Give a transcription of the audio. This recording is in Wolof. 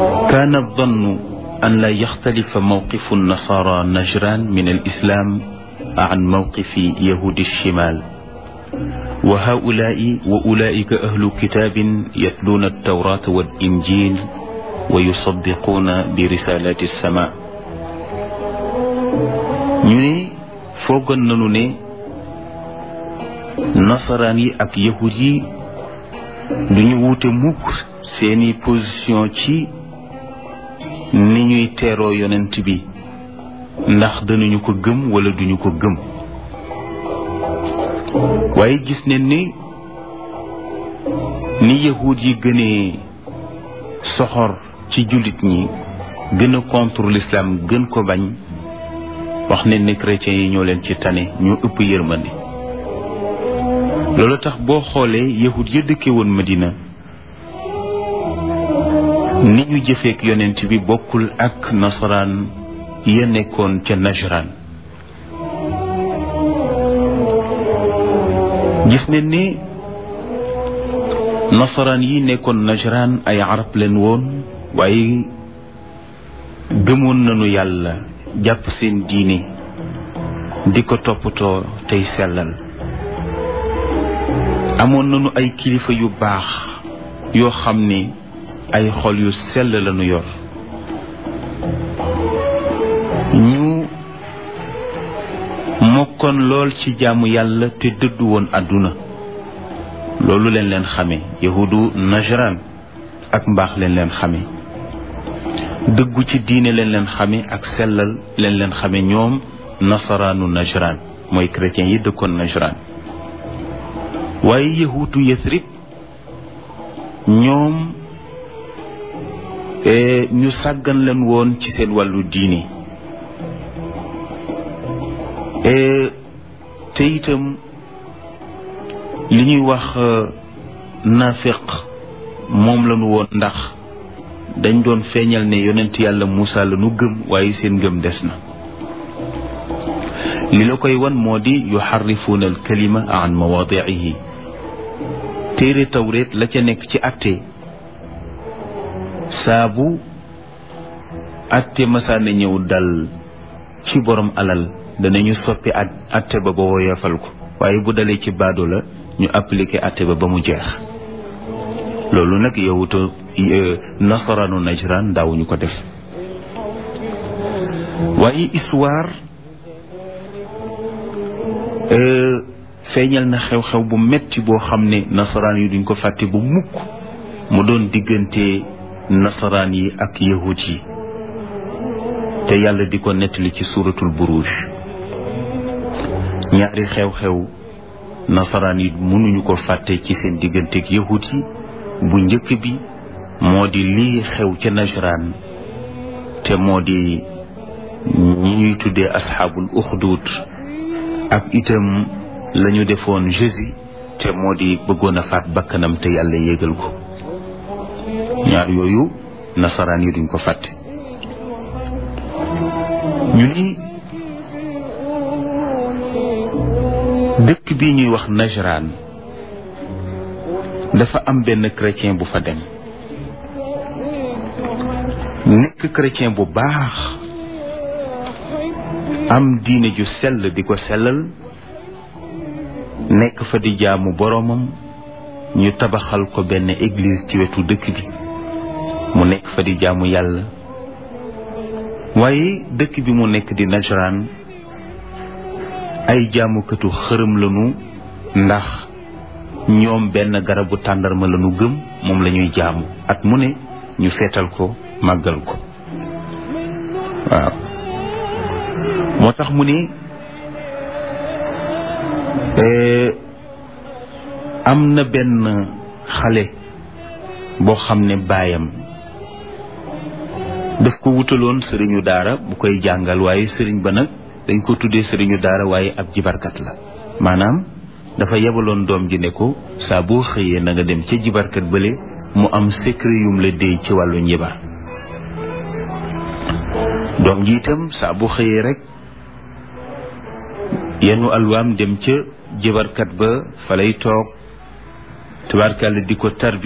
كان الظن أن لا يختلف موقف النصارى نجران من الإسلام عن موقف يهود الشمال وهؤلاء وأولئك أهل كتاب يتلون التوراة والإنجيل ويصدقون برسالات السماء ñu ne foogoon nañu ne nasaraan yi ak yahud yi duñu wuute mukk seeni position ci ni ñuy teeroo yonent bi ndax danañu ko gëm wala duñu ko gëm waaye gis ne ni ni yahud yi gënee soxor ci jullit ñi gën a contre l'islam gën ko bañ wax ne ne chrétiens yi ñoo leen ci tane ñoo ëpp yërmande loolu tax boo xoolee yahud ya dëkke woon Madina ni ñu jëfeek yonent bi bokkul ak nasaraan ya nekkoon ca Najran gis ne ni nasaraan yi nekkoon Najran ay arab leen woon waaye gëmoon nañu yàlla jàpp seen diine di ko toppatoo tey sellal amoon nañu ay kilifa yu baax yoo xam ne ay xol yu sell lañu yor ñu mokkoon lool ci jaamu yàlla te dëddu woon àdduna loolu leen leen xame yahudu najran ak mbaax leen leen xame dëggu ci diine leen leen xame ak sellal leen leen xame ñoom nasaraanu najran mooy chrétiens yi dëkkoon najran waaye yahuutu yasrib ñoom ñu sàggan leen woon ci seen wàllu diine te itam li ñuy wax nafiq moom lañu woon ndax dañ doon feeñal ne yonent yàlla Muusa la nu gëm waaye seen ngëm des na li la koy wan moo di yuxarrifuuna al kalima an mawaadiihi téere tawreet la ca nekk ci atte saabu atte masaana ñëw dal ci borom alal danañu soppi at atte ba ba woyofal ko waaye bu dalee ci baado la ñu appliqué atte ba ba mu jeex loolu nag yowuto nasaranu najran daawuñu ko def waaye histoire feeñal na xew-xew bu metti boo xam ne nasaraan yi duñ ko fàtte bu mukk mu doon diggante nasaraan yi ak yahud yi te yàlla di ko nettali ci suratul buruj ñaari xew-xew nasaraan yi mënuñu ko fàtte ci seen digganteeg yahud yi bu njëkk bi moo di lii xew ca najran te moo di ñi ñuy tuddee asxaabul uxdud ak itam lañu defoon Jésus te moo di bëggoon a faat bakkanam te yàlla yégal ko ñaar yooyu nasaraan yi duñ ko fàtte ñu ni dëkk bi ñuy wax Najran dafa am benn chrétien bu fa dem nekk chrétien bu baax am diine ju sell di ko sellal nekk fa di jaamu boroomam ñu tabaxal ko benn église ci wetu dëkk bi mu nekk fa di jaamu yàlla waaye dëkk bi mu nekk di Najran ay jaamukatu xërëm lañu ndax ñoom benn garabu tàndarma lañu gëm moom lañuy jaamu at mu ne ñu feetal ko màggal ko waaw moo tax mu ne am na benn xale boo xam ne baayam daf ko wutaloon sëriñu daara bu koy jàngal waaye sëriñ ba nag dañ ko tuddee sëriñu daara waaye ab jibarkat la maanaam dafa yebaloon doom ji ne ko saa boo xëyee na nga dem ca jibarkat bële mu am secret yum la déy ci wàllu njibar doom ji itam saa bu xëyee rek yenu alwaam dem ca jibarkat ba fa lay toog tubaarkàlla di ko tarbi